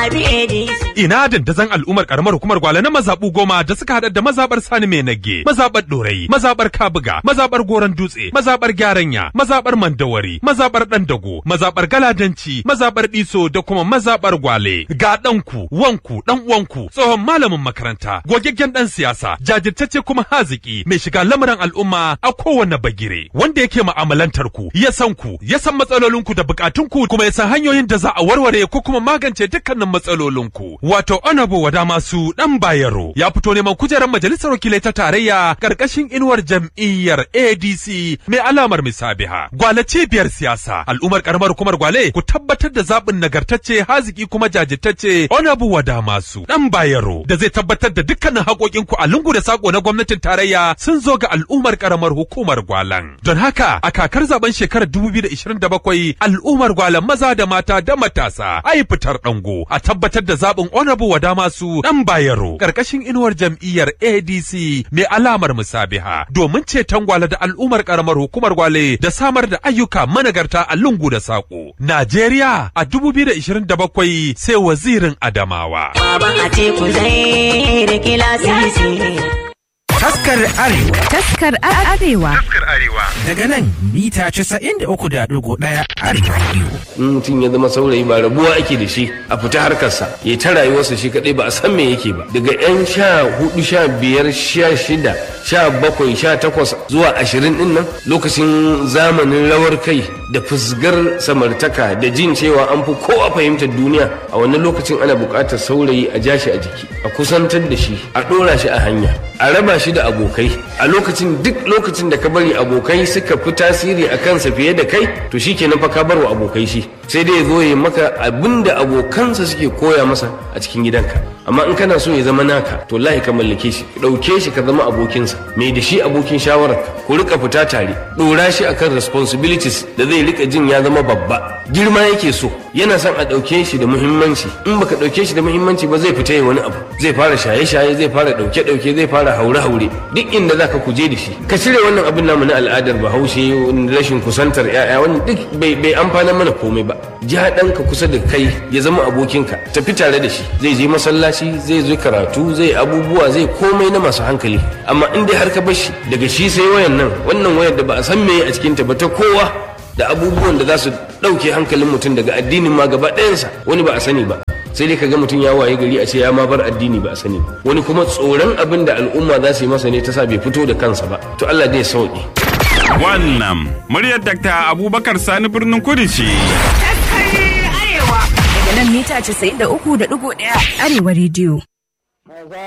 zaɓi ADC. Ina dandazon al'ummar karamar hukumar gwale na mazaɓu goma da suka haɗa da mazaɓar Sani mai nage, mazaɓar Ɗorayi, mazaɓar Kabuga, mazaɓar Goron Dutse, mazaɓar Gyaranya, mazaɓar Mandawari, mazaɓar Ɗandago, mazaɓar Galadanci, mazaɓar Ɗiso da kuma mazaɓar Gwale. Ga ɗanku, wanku, ɗan uwanku, tsohon malamin makaranta, gogaggen ɗan siyasa, jajirtacce kuma haziki, mai shiga lamuran al'umma a kowane bagire, wanda yake mu'amalantar ku, ya san ku, ya san matsalolinku da bukatunku kuma ya san hanyoyin da za a warware ko kuma magance dukkanin matsalolinku. Wato Honorable Wada Masu Dan Bayero ya fito neman kujerar majalisar wakilai ta tarayya karkashin inuwar jam'iyyar ADC mai alamar misabiha. Gwale cibiyar siyasa al'ummar karamar hukumar Gwale ku tabbatar da zaɓin nagartacce haziki kuma jajirtacce Honorable Wada Masu Dan Bayero da zai tabbatar da dukkanin haƙoƙinku a lungu da sako na gwamnatin tarayya sun zo ga al'ummar karamar hukumar Gwalan. Don haka a kakar zaben shekarar 2027 al'ummar Gwalan maza da mata da matasa ai fitar dango a tabbatar da zaɓin honorable wada masu dan bayero karkashin inuwar jam'iyyar ADC mai alamar musabiha domin ceton gwale da al'ummar karamar hukumar gwale da samar da ayyuka managarta a lungu da sako Najeriya a 2027 sai wazirin Adamawa Baban a teku zai rike lasisi. Taskar Arewa Taskar Arewa. daga nan mita 93.1 Arewa Radio. in mutum ya zama saurayi ba rabuwa ake da shi a fita harkarsa ya ta rayuwarsa shi kadai ba a san me yake ba daga yan sha hudu sha biyar sha shida sha bakwai sha takwas zuwa ashirin din nan lokacin zamanin rawar kai da fusgar samartaka da jin cewa an fi kowa fahimtar duniya a wannan lokacin ana buƙatar saurayi a ja shi a jiki a kusantar da shi a ɗora shi a hanya a raba shi da abokai a lokacin duk lokacin da ka bari abokai suka fi tasiri a kansa fiye da kai to shi kenan fa ka bar wa abokai shi sai dai ya zo ya maka abin da abokansa suke koya masa a cikin gidanka amma in kana so ya zama naka to lahi ka mallake shi ɗauke shi ka zama abokinsa mai da shi abokin shawararka ku rika fita tare ɗora shi akan responsibilities da zai rika jin ya zama babba girma yake so yana son a ɗauke shi da muhimmanci in baka ɗauke shi da muhimmanci ba zai fita ya wani abu zai fara shaye-shaye zai fara ɗauke-ɗauke zai fara haure-haure duk inda zaka kuje da shi ka cire wannan abin namu na al'adar bahaushe rashin kusantar 'ya'ya wannan duk bai bai amfana mana komai ba ja ɗanka kusa da kai ya zama abokinka tafi tare da shi zai je masallaci zai zo karatu zai abubuwa zai komai na masu hankali amma in dai har ka bar shi daga shi sai wayan nan wannan wayar da ba a san me a cikinta ba ta kowa da abubuwan da za su ɗauke hankalin mutum daga addinin ma gaba ɗayansa wani ba a sani ba sai dai kaga mutum ya waye gari a ce ya ma bar addini ba a sani ba wani kuma tsoron abin da al'umma za su yi masa ne ta sa bai fito da kansa ba to Allah dai ya sauke Wannan muryar Dr. Abubakar Sani birnin Kudu ce. Daga nan mita 93.1 Arewa Radio.